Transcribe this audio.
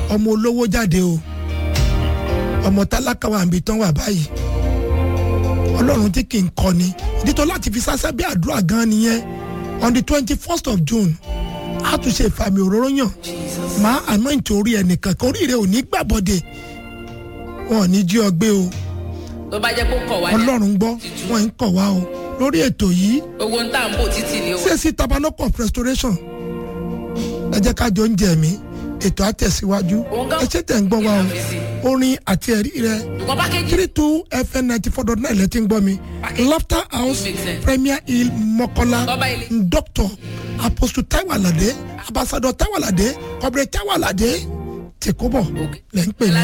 ọmọ olówó jáde o ọmọ tálákà wà níbi tán wà báyìí ọlọ́run tí kì í kọ́ni ìdí tó láti fi sásẹ́ bí àdúrà gan nìyẹn on the twenty first of june a tún ṣe ìfàmì òróró yàn máa anoint orí ẹnìkan kan orí rẹ ò ní gbàbọdè wọn ò ní jí ọ gbé o tó bá jẹ́ kó kọ̀ wá ní ọlọ́run gbọ́ wọn ń kọ̀ wá o lórí ètò yìí owó ń tà ń bò títì ní owó. CAC tabernacle of restoration ẹ jẹ́ ká jọ ń jẹ mí ètò àtẹ̀síwájú ẹ ṣe tẹ̀ ń gbọ́ wa o orin àti ẹ̀rí rẹ ṣùgbọ́n pákéjì three two fm ninety four dot nine lẹ́tí ń gbọ́ mi laughter house premier hill mọ́kọ́lá Bọ́bá ilé. doctor apostle taiwo alade ambassador taiwo alade ọbẹ̀rẹ̀ taiwo alade tìkúbọ̀ lẹ́ ń pè ní